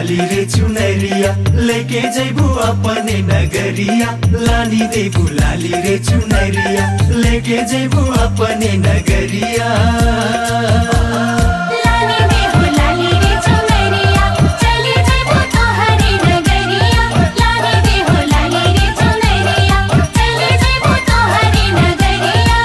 बुलाली रे चुनरिया लेके जैबू अपने नगरिया लानी दे बुलाली रे चुनरिया लेके जैबू अपने नगरिया लाली दे बुलाली रे चुनरिया चली जइबो तोहरे नगरिया लाली दे बुलाली रे चुनरिया चली जइबो तोहरे नगरिया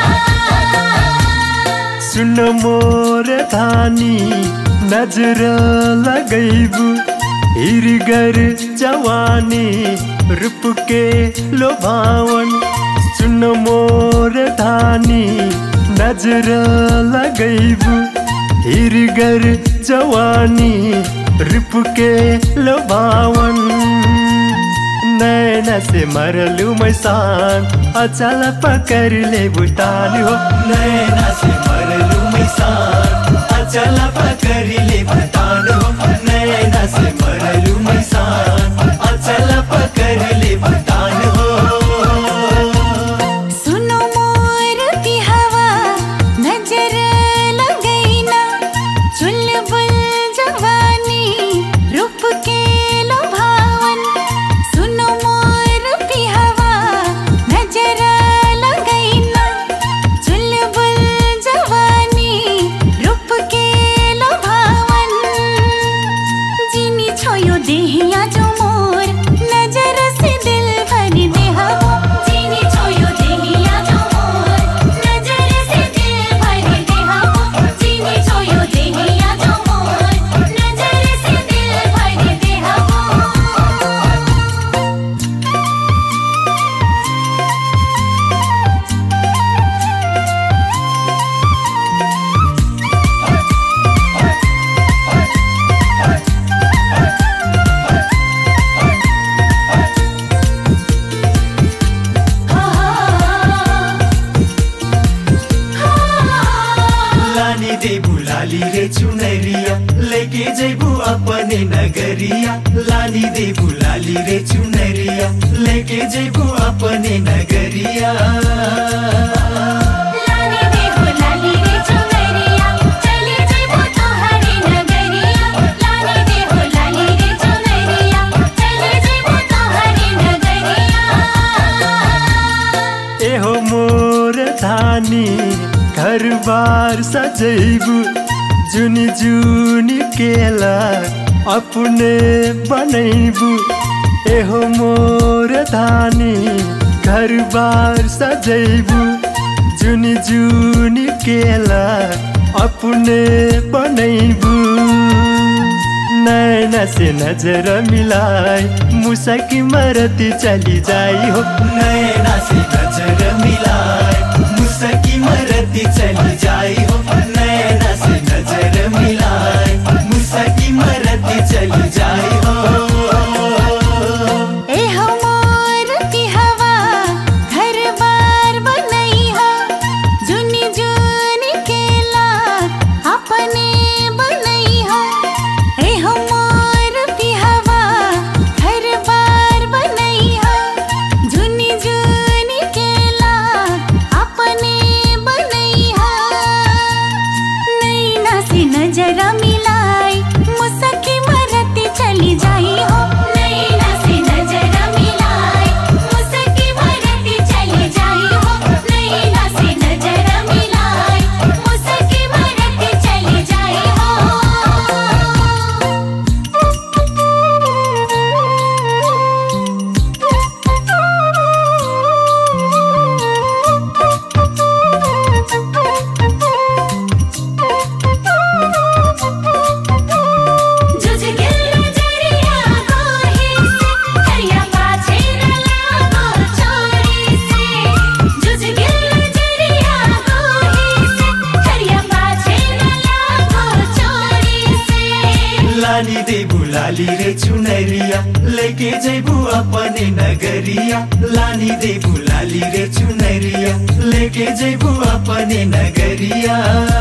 सुन मोर धानी नजर लगैबू हिरगर जवानी रूप के लोभावन सुन मोर धानी नजर लगैबू हिरगर जवानी रूप के लोभावन नैना से मरलू मैसान अचल पकड़ ले बुटान हो नैना से मरलू मैसान अचल पकड़ ले बुटान हो नैना से मरलू मैसान अचल पकड़ ले बुटान हो सुनो मोर की हवा नजर लगैना चुलबुल जवानी रूप के लुभावन सुनो मोर की हवा नजर लगैना चुलबुल जवानी रूप के लुभावन जिनी छोयो देहिया जो मोर नजर से दिल भर दे हवो जिनी छोयो देहिया जो मोर नजर से दिल भर दे हवो जिनी छोयो देहिया जो मोर नजर से दिल भर दे हवो लानी दे बुलाली रे चुनरिया लेके जैबू अपने नगरिया लानी दे बुलाली रे चुनरिया लेके जैबू अपने नगरिया लाली दे बुलाली रे चुनरिया चली जइबो तोहरे नगरिया लाली दे बुलाली रे चुनरिया चली जइबो तोहरे नगरिया एहो मोर धानी घर बार सजैबू जुनी जुनी केला अपने बनैबू एहो मोर धानी घर बार सजैबू जुनी जुनी केला अपने बनैबू नैना से नजर मिलाए मुसकी मरती चली जाई हो नैना से नजर मिलाए मुसकी मरती चली जाई हो नैना से नजर मिलाए मुसकी मरती चली जाई हो ए मोर की हवा घर बार बनैहा जुनी जुनी केला अपने बनैहा ए मोर की हवा घर बार बनैहा जुनी जुनी केला अपने बनैहा नैना से नजर मिलाई मुसकी मरती चली जाई हो नैना से नजर मिलाई मुसकी मरती चली जाई हो नैना से नजर मिलाई मुसकी मरती चली जाई जुझ गिल जरिया कोही से करिया पाछे न लागो चोरी से जुझ गिल जरिया कोही से करिया पाछे न लागो चोरी से लाली दे बुलाली रे चुनरिया लेके जैबू अपने नगरिया लाली दे बुलाली रे चुनरिया लेके जैबू अपने नगरिया